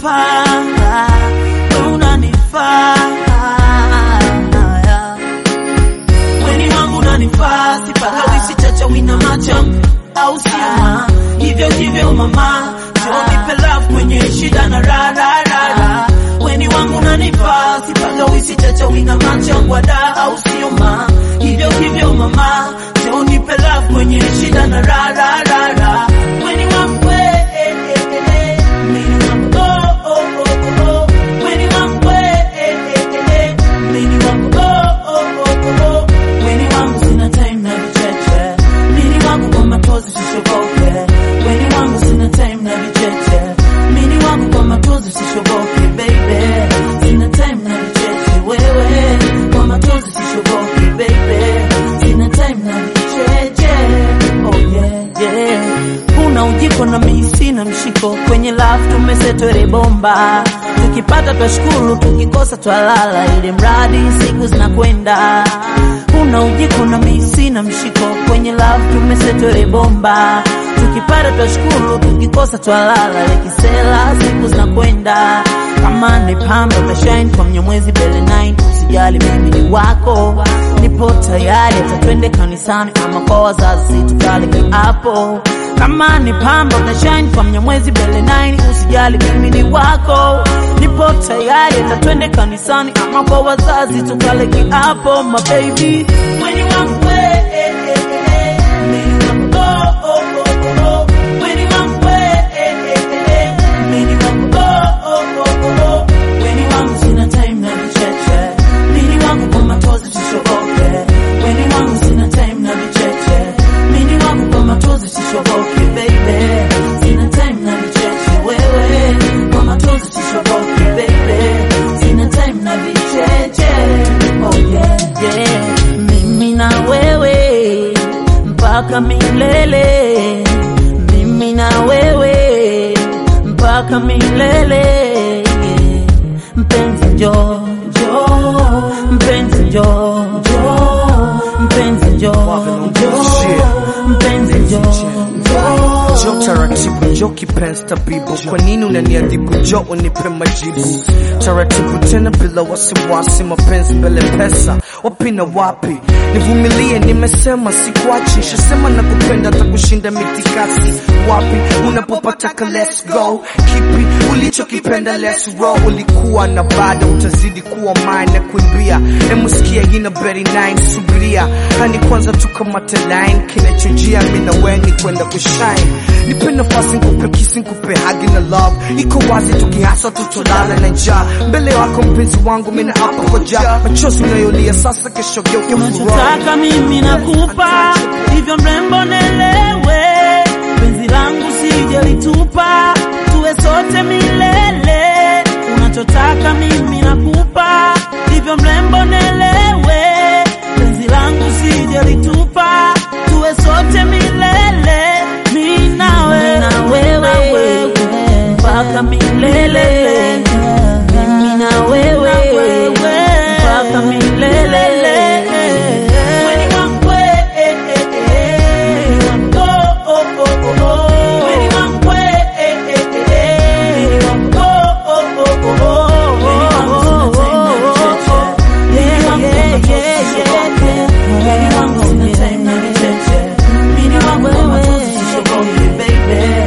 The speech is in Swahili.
unanifaa, we unanifaa, weni wangu unanifaa, sipagawishi chacha wina macham au siama, hivyo hivyo mama, njoo nipe love kwenye shida na ra ra ra ra, weni wangu unanifaa, sipagawishi chacha wina macham wada au sioma, hivyo hivyo mama, njoo nipe love kwenye shida na ra ra ra ra, weni wangu we, eh, eh, eh, eh, mimi wangu oh oh oh oh, weni wangu we, eh, eh, eh, eh, mimi wangu oh oh oh oh, weni wangu sina time na vicheche, mimi wangu kwa matozi sishoboke, weni wangu sina time na vicheche, mimi wangu kwa matozi sishoboke, baby, sina time na vicheche, wewe kwa matozi sishoboke, baby, sina time na vicheche, oh yeah yeah, una ujiko na mimi sina mshiko kwenye love tumesetwele bomba, tukipata twashukuru, tukikosa twalala, ili mradi siku zinakwenda. Una ujiko na mimi sina mshiko kwenye love tumesetwele bomba, tukipata twashukuru, tukikosa twalala, lekisela siku zinakwenda. Kama ni pamba utashine kwa mnyamwezi bele 9 usijali mimi ni wako, nipo tayari, hata twende kanisani ama kwa wazazi tukale kiapo kama ni pamba utashine kwa mnyamwezi bele 9 usijali mimi ni wako nipo tayari hata twende kanisani ama kwa wazazi tukale kiapo my baby Weni wangu we, eh, eh, eh, mimi wangu oh, oh, oh, oh, oh. Weni wangu we, eh, eh, eh, eh, mimi wangu oh, oh, oh, oh, oh. Weni wangu sina time na vicheche mimi wangu kwa matozi sishoboke Weni wangu sina time na vicheche mimi wangu kwa matozi sishoboke baby sina time na vicheche wewe kwa matozi sishoboke baby sina time na vicheche oh yeah yeah mimi na wewe mpaka milele mimi na wewe mpaka milele yeah. mpenzi njoo njoo mpenzi njoo njoo mpenzi njoo njoo mpenzi njoo njoo Jo taratibu, jo kipenzi tabibu, kwa nini unaniadhibu? Jo unipe majibu taratibu, tena bila wasiwasi, mapenzi mbele pesa, wapi na wapi? Nivumilie, nimesema sikuachi, shasema na kupenda hata kushinda mitikasi. Wapi unapopataka, let's go. Kipi ulichokipenda, let's roll. Ulikuwa na bado utazidi kuwa mine na kuimbia, emuskia ina beri 9 subiria, hani kwanza tukamate line, kinachojia mimi na wewe ni kwenda kushine nipe nafasi nikupe kisi nikupe hagi na love iko wazi tukihasa tutolala na njaa mbele wako mpenzi wangu mina hapa koja machozi unayolia sasa kesho geuke furaha unachotaka mimi nakupa, hivyo mrembo nelewe, penzi langu sijalitupa, tuwe sote milele. Unachotaka mimi nakupa, hivyo mrembo nelewe, penzi langu sijalitupa, tuwe sote milele, mimi nawe na wewe mpaka milele, mimi na wewe mpaka milele. Weni wangu we, eh, eh, eh, mimi wangu oh, oh, oh, oh, oh. Weni wangu we, eh, eh, eh, eh, mimi wangu oh, oh, oh, oh, oh. Weni wangu sina time na vicheche. Weni wangu kwa matozi sishoboke, baby.